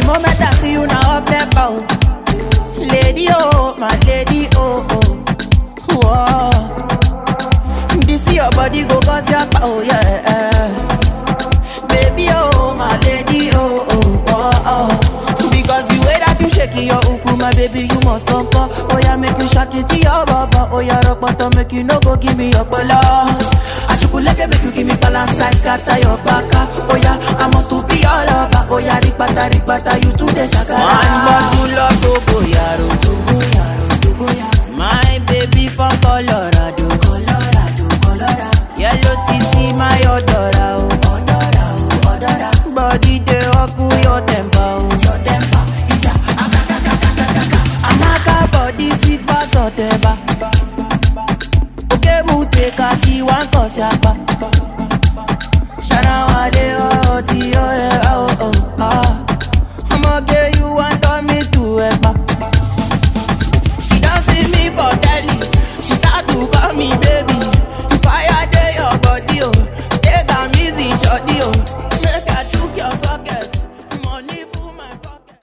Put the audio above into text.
moment I see you now up there, bow. Lady, oh, my lady, oh, oh. Whoa. This your body go cause your power, yeah. Baby, oh, my lady, oh, oh, oh, oh. Because the way that you shake your uku, my baby, you must come come. Oh, yeah, make you shake it to your baba. Oh, yeah, rock bottom, make you no go give me your bala. Achukuleke make you give me balance size, scatter your baka. Oh, yeah, I must to be all over. Oh, yeah, rikbata, rikbata, you too, the shaka. One bottle of Togo, yaro, Togo, yaro, Togo, yaro. My baby from Colorado, Colorado, Colorado. Yellow CC, my odora, oh, odora, oh, odora. Body dey oku your temper, oh, your temper. Ija, akakakakakaka. Amaka body sweet pass oteba. Oke mu take a key one cause yapa. Shana wale oh, ti oh, eh, oh, oh, oh.